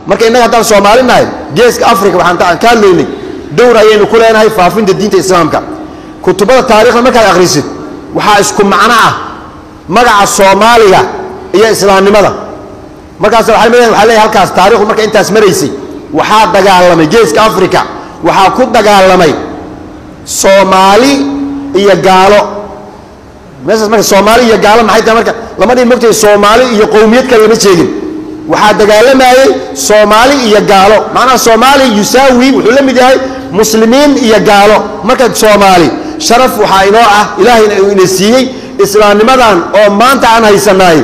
marka innaga haddaan soomaali nahay geeska africa waxaan ta- ka hadlaynay dowr ayaynu ku leenahay faafinta diinta islaamka kutubada taarikhda markaad akhrisid waxaa isku macno ah magaca soomaaliga iyo islaamnimada markaas waxay leeyahay waxaa leeyahay halkaas taarikhdu marka intaas maraysay waxaa dagaalamay geeska africa waxaa ku dagaalamay soomaali iyo gaalo meeshaas marka soomaali iyo gaalo maxay tahay marka lama dhihin mogtahay soomaali iyo qowmiyad kale lama sheegin waxaa dagaalamayey soomaali iyo gaalo macnaha soomaali yusaawi wuxuu la mid yahay muslimiin iyo gaalo marka soomaali sharaf waxaa inoo ah ilaahayna uu ina siiyey islaamnimadan oo maanta aan haysanaay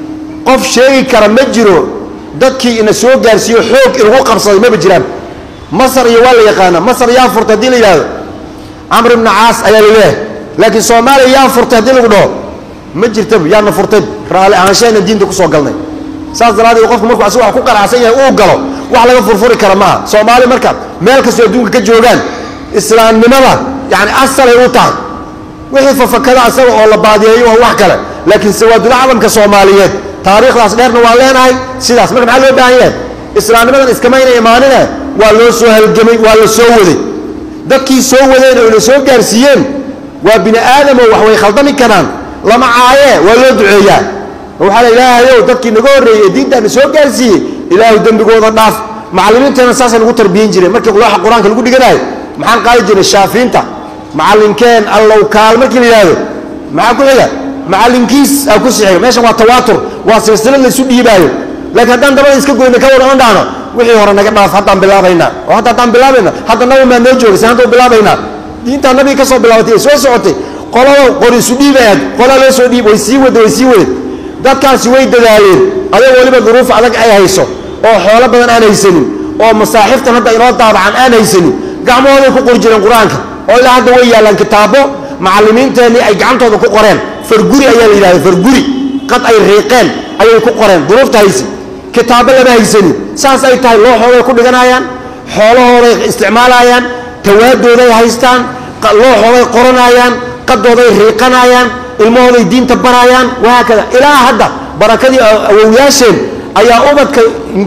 qof sheegi kara ma jiro dadkii ina soo gaarsiiyo xoog inagu qabsaday maba jiraan masar iyo waa la yaqaana masar yaa furta haddii la yidhahdo camr ibnu caas ayaa laleeyahay laakiin soomaaliya yaa furtay haddii lagu dhaho ma jirtaba yaana furtay raalli ahaanshahayna diinta kusoo galnay saas daraadeed qofku markuu asigu wax ku qanacsan yahay uu galo wax laga furfuri kara maaha soomaali marka meel kastoo adduunka ka joogaan islaamnimada yani asalay u tahay wixii fafakada asaga oo la baadiyeeyo waa wax kale laakiin sawaadul aclamka soomaaliyeed taariikhdaas dheerna waa leenahay sidaas marka maxaa loo baahan yahay islaamnimadan iskamayna imaanine waa loo soo halgamay waa la soo waday dadkii soo wadeen oo ina soo gaarsiiyeen waa bini aadamoo wax way khaldami karaan lama caayee waa loo duceeyaa oo waxaa la ilaahayow dadkii naga horreeyey ee diintaana soo gaarsiiyey ilaahu dembigooda dhaaf macallimiinteena saasay lagu tarbiyin jireen markii looxa qur-aanka lagu dhiganayo maxaan qaadi jirnay shaafiinta macallinkeen allow kaal markii la yidhaahdo maxaa ku xiga macallinkiis aa ku sixiga meeshan waa tawaatur waa silsilad laysu dhiibaayo laakiin haddaan dabada iska goyna ka wada on dhahno wixii hore naga dhaaf haddaan bilaabaynaa oo hadda haddaan bilaabayna hadda nabi maa noo joogay saan hadduu bilaabaynaa diintaa nabiga ka soo bilaabatay ee soo socotay qolada qor isu dhiibayaad qola loo soo dhiib way sii wada way sii wadeen dadkaasi way dadaaleen adoo weliba duruuf adag ay hayso oo xoolo badan aan haysanin oo masaaxiftan hadda inoo daabacan aan haysanin gacmahooday ku qori jireen qur-aanka oo ilaa hadda way yaallaan kitaabo macallimiinteennii ay gacantooda ku qoreen farguri ayaa la yidhahda farguri qad ay riiqeen ayay ku qoreen duruufta haysi kitaabo lama haysanin saas ay tahay looxooday ku dhiganayaan xoolahooday isticmaalayaan tawaadooday haystaan looxooday qoranayaan qadooday riiqanayaan ilmahooday diinta barayaan wahaakada ilaa hadda barakadii awowyaasheen ayaa ubadka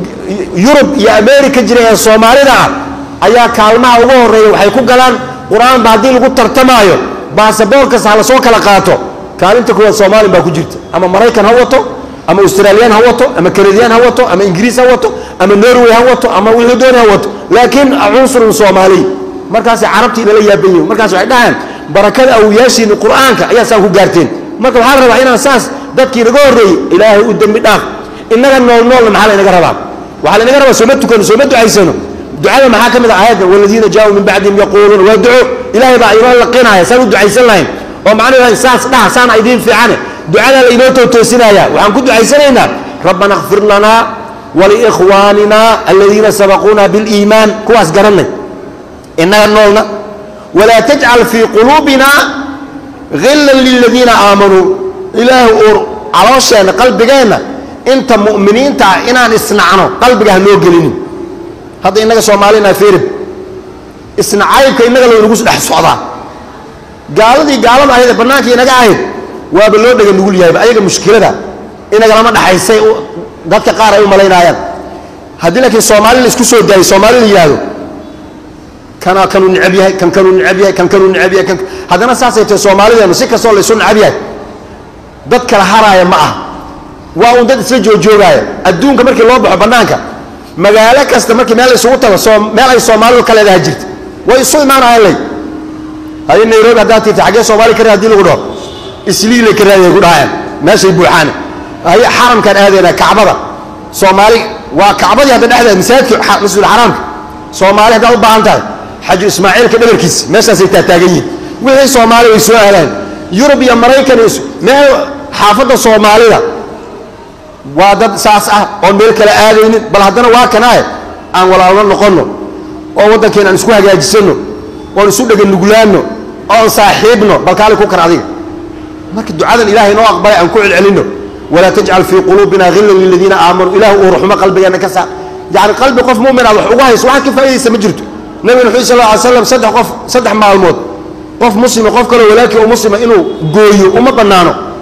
yurub iyo america jira ee soomaalida ah ayaa kaalmaha ugu horeeya waxay ku galaan qur-aanba haddii lagu tartamaayo baasaboorkas ha lasoo kala qaato kaalinta kuwaad soomaalin baa ku jirta ama maraykan ha wato ama australiyaan ha wato ama kanadiyaan ha wato ama ingiriis ha wato ama norway ha wato ama wixii dooni ha wato laakiin cunsurun soomaaliy markaasay carabtii inala yaaban yihin markaas waxay dhahaan barakada awliyaashiini qur-aanka ayaa saa ku gaarteen marka waxaa la rabaa inaan saas dadkii naga horreeyey ilaahay u dembi dhaaf innaga nool noolna maxaa laynaga rabaa waxaa laynaga rabaa sooma tukano sooma ducaysano ducada maxaa ka mid ah aayadda waladiina jaauu min bacdihim yaquuluuna waa duco ilaahay baa inoo laqinaya saan u ducaysan lahayn oo macnaheeda saas dhaha saana idiin fiicane ducadaa la inoo tootoosinaya waxaan ku ducaysanaynaa rabbana kfir lanaa waliikhwaanina aladiina sabaquuna biliimaan kuwaas garanay innaga noolna walaa tajcal fii quluubina hillan liladiina aamanuu ilaahu uur caloosheenna qalbigeenna inta mu'miniinta ah inaan isnacno qalbiga ha noo gelinin hadda innaga soomaalina firib isnacaybka innaga laynagu dhex socdaa gaaladii gaalada ahayd ee bannaanka inaga ahayd waaba loo dhega nugul yahayba ayaga mushkilada inagalama dhaxaysay dadka qaar ay u malaynaayaan haddii laakiin soomaali la isku soo daayay soomaali la yidhaahdo kana kanuu necab yahay kan kanuu necab yahay kan kanuu necab yahay kan haddana saasay tahay soomaalideenu si kastoo laysu necab yahay dad kala haraaya ma ah waa un dad isla joojoogaaya adduunka markii loo baxo bannaanka magaalo kasta markii meel la isugu tago soo meel ay soomaalidu ka leedaha jirta way isu imaanayaan lay haddii nairobi haddaad tirta xaggee soomaali ka raad hadii lagu dhaho isliilay ka raadiyay ku dhahayaan meeshay buuxaane haye xaramkaan aadaynaa kacbada soomaali waa kacbadii hadda dhexdeeda masaajidka masjidul xaraamka soomaali haddaad u baahan tahay xaju ismaaciilka dhabarkiisa meeshaasay taataagan yihin wixii soomaali way soo aadaan yurub iyo maraykan iyo meel xaafadda soomaalida waa dad saas ah oon meel kale aadaynin bal haddana waa kanaaye aan walaalno noqonno oo waddankeena aan isku hagaajisanno oon isu dhega nuglaanno oon saaxiibno bal kaali ku kar adiga marka ducadan ilahay noo aqbalay aan ku celcelinno walaa tajcal fii quluubina hillan liladiina aamanuu ilahu uu ruxmo qalbigeenna ka saar yacni qalbi qof mu'min aad wax uga hayso waxaad ka faa'idaysa ma jirto nabigana wuxuu sal lla ly slam saddex qof saddex maalmood qof muslima qof kaloo walaalkii oo muslima inuu gooyo uma bannaano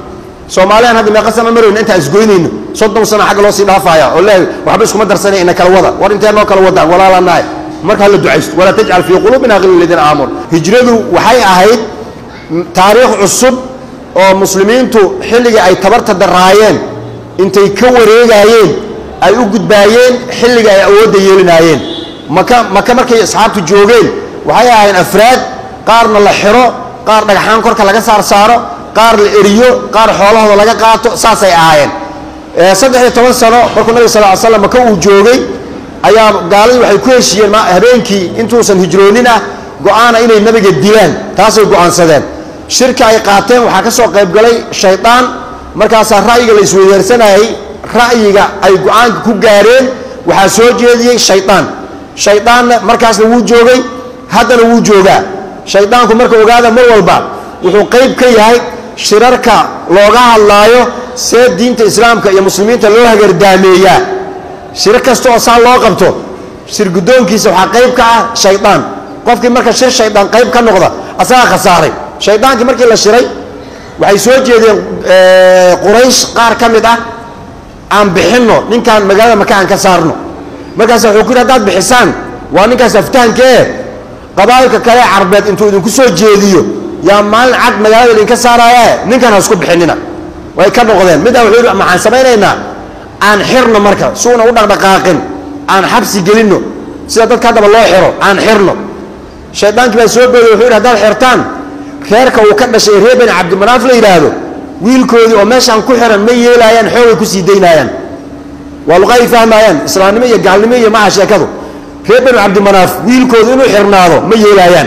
soomaaliyan hadda meeqa sana marayno intaan isgoynayno soddon sano xagga loo sii dhaafaya oo leeyahay waxba iskuma darsanay ina kala wada war intee noo kala wadaan walaalanahay marka hala ducaysto walaa tajcal fii quluubina ghilla ladiina aamanu hijradu waxay ahayd taariikh cusub oo muslimiintu xilligii ay tabarta daraayeen intay ka wareegaayeen ay u gudbaayeen xilliga ay awoodda yeelinaayeen maka maka markay asxaabtu joogeen waxay ahaayeen afraad qaarna la xiro qaar dhagxaan korka laga saar saaro qaar la eriyo qaar xoolahooda laga qaato saasay ahaayeen saddex iyo toban sano markuu nabig sal ly slam maka uu joogay ayaa gaaladii waxay ku heshiiyeen habeenkii intuusan hijroonin ah go-aana inay nabiga dilaan taasay go-aansadeen shirka ay qaateen waxaa ka soo qayb galay shaydaan markaasaa ra'yiga la isweydaarsanayay ra'yiga ay go-aanka ku gaareen waxaa soo jeediyey shaydaan shaydaanna markaasna wuu joogay haddana wuu joogaa shaydaanku marka ogaada mar walba wuxuu qayb ka yahay shirarka looga hadlaayo see diinta islaamka iyo muslimiinta loo hagardaameeyaa shir kasta oo saa loo qabto shir guddoonkiisa waxaa qayb ka ah shaydaan qofkii marka shir shaydaan qayb ka noqda asagaa khasaaray shaydaankii markii la shiray waxay soo jeedeen quraysh qaar ka mid ah aan bixinno ninkaan magaalada maka aan ka saarno markaas wuxuu ku yidhi hadaad bixisaan waa ninkaas aftahankee qabaa'ilka kale carbeed intuu idinku soo jeediyo yaa maalin cad magaalada idinka saaraaye ninkan ha isku bixinina way ka noqdeen middaa wuxuu yidhi maxaan samaynaynaa aan xirno marka suuna u dhaqdhaqaaqin aan xabsi gelinno sida dadka haddaba loo xiro aan xirno shaydaankii baa soo booday wuxuu yidhi haddaad xirtaan reerka uu ka dhashay reer bani cabdimanaaf la yidhaahdo wiilkoodii oo meeshaan ku xiran ma yeelaayaan xoogay ku sii daynaayaan waa luqaay fahmaayaan islaamnimo iyo gaalnimo iyo maha sheekadu reer bani cabdimanaaf wiilkoodu inuu xirnaado ma yeelaayaan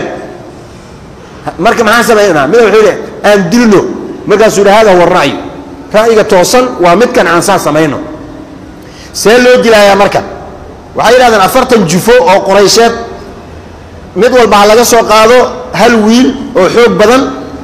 marka maxaan samaynaa mida wuxuu yidhi aan dilno markaasuu yidhi hada huwa ra'yu ra'yiga toosan waa midkan aan saa samayno see loo dilaayaa marka waxay yidhahdeen afartan jufo oo qoraysheed mid walba ha laga soo qaado hal wiil oo xoog badan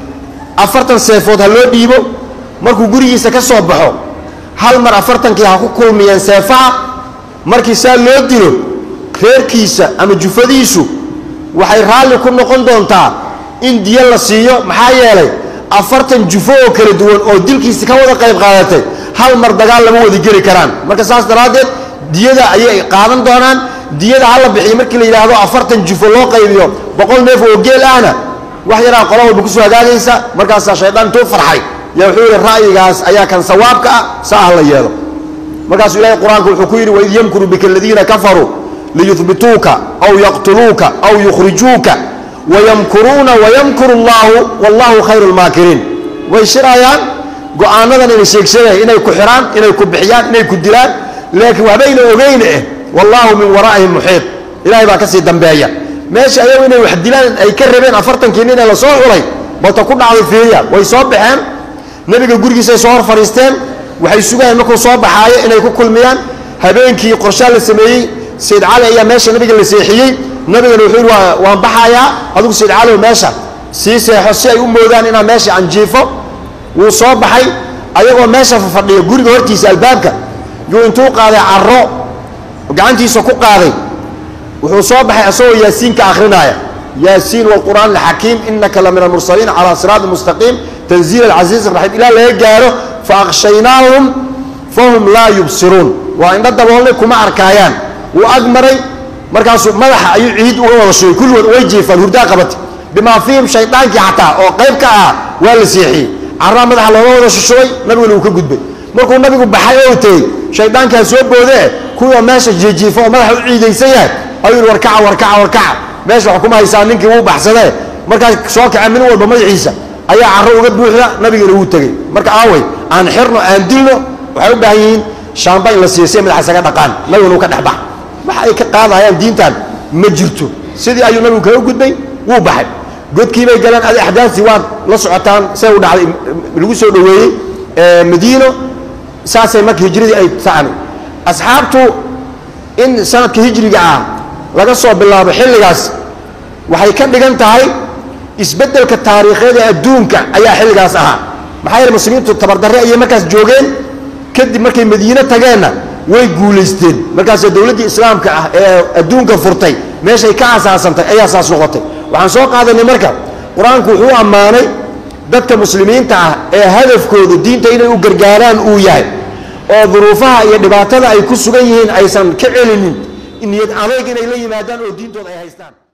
afartan seefood ha loo dhiibo markuu gurigiisa ka soo baxo hal mar afartankii ha ku kulmiyeen seefaha markii saa loo dilo reerkiisa ama jufadiisu waxay raalli ku noqon doontaa in diyo la siiyo maxaa yeelay afartan jufo oo kala duwan oo dilkiisa ka wada qayb qaadatay hal mar dagaal lama wada geli karaan marka saas daraaddeed diyada ayay qaadan doonaan diyada hala bixiyo markii la yidhaahdo afartan jufo loo qaybiyo boqol neef oo geel ahna wax yaraa qola walba kusoo hagaagaysa markaasaa shaydaan intuu farxay yaa wuxuu yidhi ra'yigaas ayaa kan sawaabka ah saa ha la yeelo markaasuu ilahay qur-aanku wuxuu ku yidhi waid yamkuru bika aladiina kafaruu liyuhbituuka aw yaqtuluuka aw yukhrijuuka wayamkuruuna wayamkuru allahu wallahu khayru lmaakiriin way shirayaan go-aanadan inay sheegsheegayaan inay ku xiraan inay ku bixiyaan inay ku dilaan laakiin waxbayna ogeyne eh wallaahu min waraa'ihim muxiid ilahay baa ka sii dambeeya meesha ayagu inay wax dilaan ay ka rabeen afartankii nin ee la soo xulay balta ku dhacday fiiriya way soo baxeen nebiga gurigiisay soo hor fadhiisteen waxay sugayeen markuu soo baxaayo inay ku kulmiyaan habeenkii qorshaa la sameeyey sayd cali ayaa meesha nabiga la seexiyey nabigana wuxuu yidhi waa waan baxayaa adigu sayd caliw meesha sii seexo si ay u moodaan inaan meesha anjiifo wuu soo baxay ayagoo meesha fadhiya guriga hortiisa albaabka yuu intuu qaaday caro gacantiisa ku qaaday wuxuu soo baxay asagoo yaasiinka akrinaaya yaasiin wlqur'aan alxakiim inaka la min almursaliin calaa siraati mustaqiim tanziil alcasiiz raxiim ilaa laga gaaro faaqshaynaahum fahum laa yubsiruun waa indho daboolnay kuma arkaayaan wuu ag maray markaasuu madaxa ayuu ciid uga wada shugay kulligood way jiifaan hurdaa qabata bimaa fiihim shaydaankii xataa oo qayb ka ah waa la seexiyey carraa madaxa looga wada shushubay nabiguna uu ka gudbay markuu nabigu baxay oo tegey shaydaankaa soo boodee kuwa meesha jiijiifa oo madaxa u ciidaysan yahay ayuu yidhi warkaca warkaca warkaca meesha wax kuma haysaa ninkii wuu baxsadee markaas soo kaca min walba madaxiisa ayaa carro uga buuxda nabigana wuu tegey marka aaway aan xirno aan dilno waxay u baahan yihiin shaamba in la siiyo si ay madaxa isaga dhaqaan nabiguna uu ka dhex bax wax ay ka qaadayaan diintan ma jirto sidii ayuu nabigu kaga gudbay wuu baxay godkiibay galeen adi axdaasii waad la socotaan see u dhacday lagu soo dhoweeyey madiino saasay marka hijradii ay taan asxaabtu in sanadka hijriga ah laga soo bilaabo xilligaas waxay ka dhigan tahay isbeddelka taariikhyada adduunka ayaa xilligaas ahaa maxaa yeele muslimiintu tabardarre ayay markaas joogeen kadib markay madiine tageenna way guulaysteen markaas dowladdii islaamka ah ee adduunka furtay meeshay ka asaasantay ayaa saas noqotay waxaan soo qaadanay marka qur-aanku wuxuu ammaanay dadka muslimiinta ah ee hadafkoodu diinta inay u gargaaraan uu yahay oo duruufaha iyo dhibaatada ay ku sugan yihiin aysan ka celinin niyad adayg inay la yimaadaan oo diintooda ay haystaan